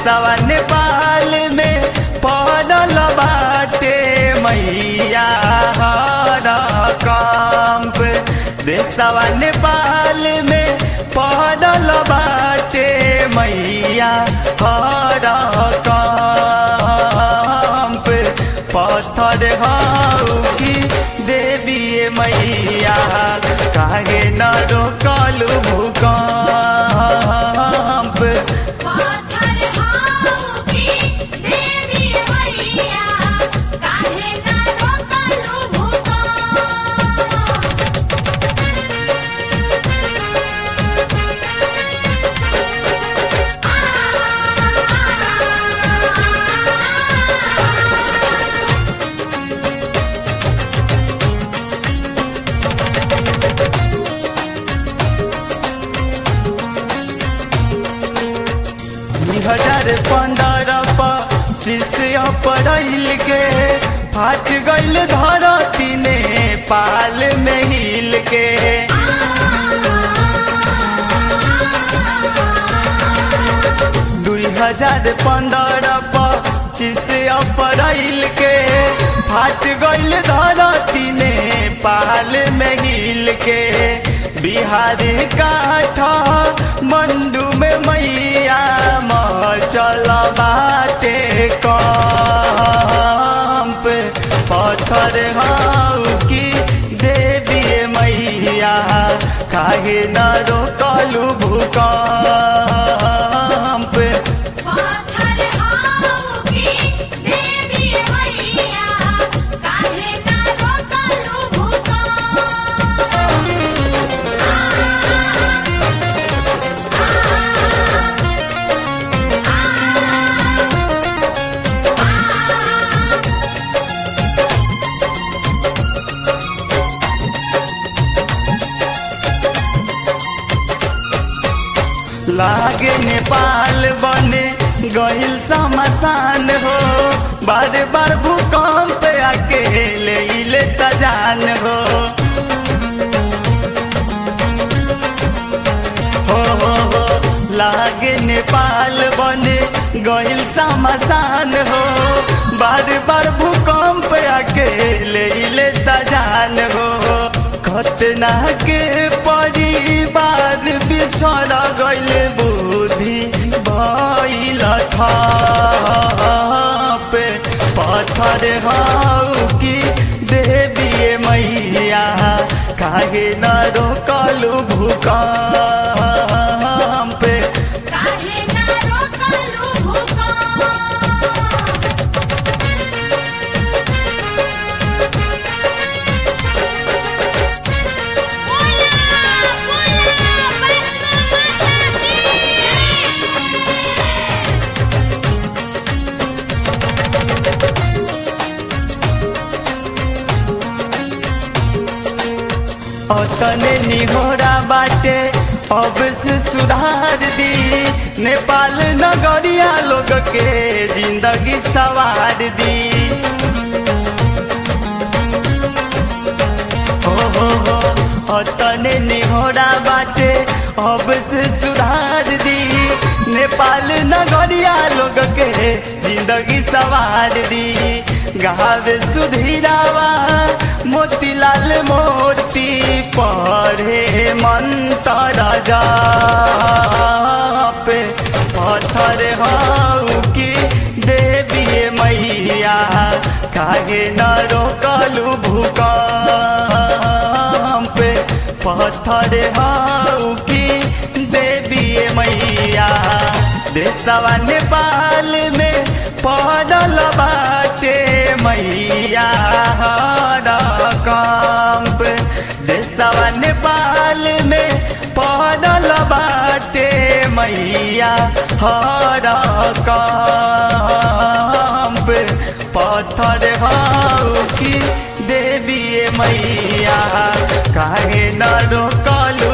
देशवा नेपाल में पड़ल बाटे मैया हर कंप देशवा नेपाल में पड़ल बाटे मैया हर कंप पत्थर हऊ की देवी मैया काहे न रोकलू भूकंप पाथर हाऊ की देवी मैया काहे ना रोकलू भूकंप दू हजार पंद्रह पच्चीस अप्रैल के फाट गईल धरती ने पाल में हिल के दू हजार पंद्रह पच्चीस अप्रैल के फाट गईल धरती ने पाल में हिल के बिहार काठ मंडू में मैया चल बाटे कंप पत्थर हाउ की देवी मैया काहे न रोकलू भूकंप पाथर हाऊ की देवी मैया काहे ना रोकलू लागे नेपाल बने गहिल समसान हो बार बार भूकंप आके ले ले तजान हो हो हो हो लागे नेपाल बने गहिल समसान हो बार बार भूकंप आके ले ले तजान हो खतना के परिवार बिछड़ गइल बुद्धि भइल थाप पत्थर हौ कि देवी मैया काहे न रोकलू भूकंप काहे ना रोकलू भूकंप बोला बोला वैष्णो माता की अतने निहोरा बाटे अब से सुधार दी नेपाल नगरिया लोग के जिंदगी सवार दी हो हो हो अतने निहोरा बाटे अब से सुधार दी नेपाल नगरिया लोग के जिंदगी सवार दी गावे सुधीरावा मोतीलाल मोती पढ़े मंतर जाप पत्थर हऊ की देवी मैया काहे न रोकलू भूकंप पत्थर हऊ की देवी मैया देशवा नेपाल में पड़ल बाटे मैया हर कंप देशवा नेपाल में पड़ल बाटे मैया हर कंप पत्थर हऊ की देवी मैया काहे न रोकलू